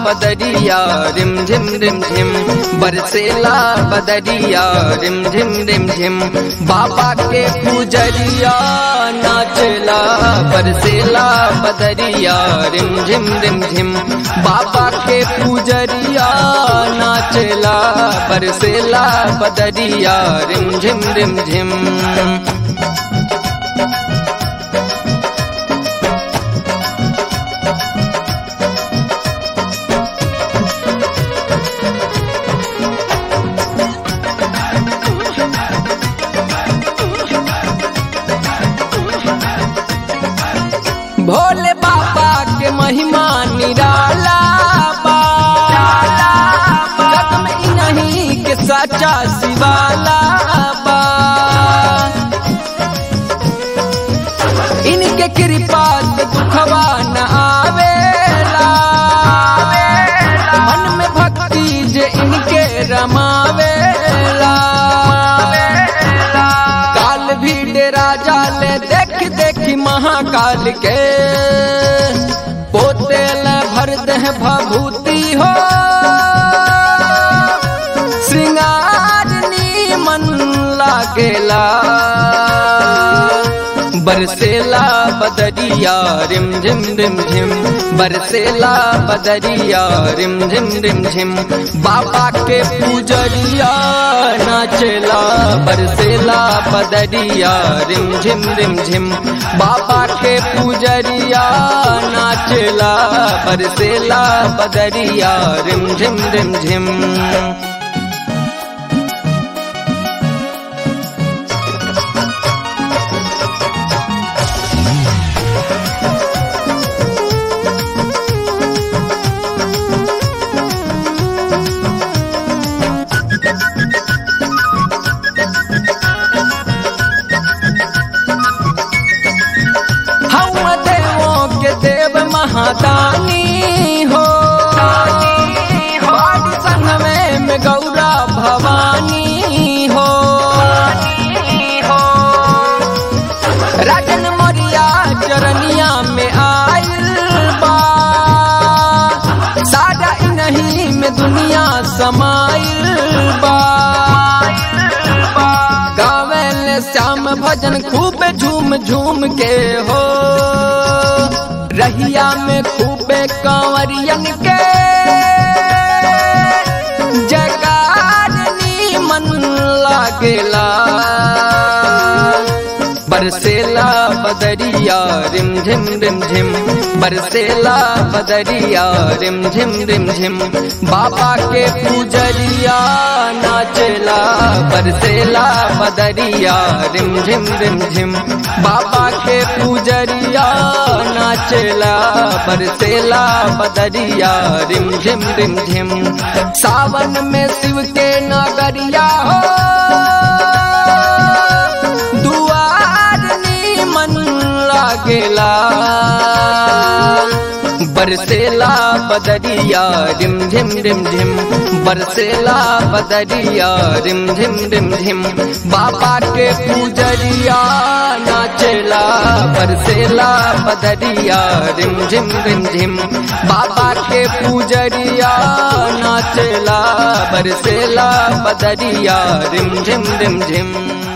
बदरिया रिम झिम रिम झिम बरसेला बदरिया रिम झिम रिम झिम बाबा के पुजरिया नाचला बरसेला बदरिया रिम झिम रिम झिम बाबा के पुजरिया नाचला बरसेला बदरिया रिम झिम रिम झिम भोले बाबा के महिमा निराला बा जग में ही नहीं के सच्चा शिवाला बा इनके कृपा से दुखवा न आवेला मन में भक्ति जे इनके रमावेला काल भी डेरा जाले देख देखी महाकाल के पोते ल भर देह भभूति हो श्रृंगार मन लागेला बरसेला बदरिया रिम झिम रिम झिम बरसेला बदरिया रिम झिम रिम झिम बाबा के पूजरिया नाचला बरसेला बदरिया रिम झिम रिम झिम बाबा के पूजरिया नाचला बरसेला बदरिया रिम झिम रिम झिम हम देवों के देव महादानी हो बाड़ी संगमे में गौरा भवानी हो राजन मोरिया चरनिया में आयल बा सारा नहीं में दुनिया समाइल बा गावेल श्याम भजन खूब झूम झूम के हो रहिया में खूबे कांवरियन के जगार मन लागेला बरसेला बदरिया रिम झिम रिम झिम बरसेला बदरिया रिम झिम रिम झिम बाबा के पूजरिया नाचला बरसेला बदरिया रिम झिम रिम झिम बाबा के पूजरिया नाचला बरसेला बदरिया रिम झिम रिम झिम सावन में शिव के नगरिया हो दुआर मन लागेला बरसेला बदरिया रिम झिम रिम झिम बरसेला बदरिया रिम झिम रिम झिम बाबा के पूजरिया नाचला बरसेला बदरिया रिम झिम रिम झिम बाबा के पूजरिया नाचला बरसेला बदरिया रिम झिम रिम झिम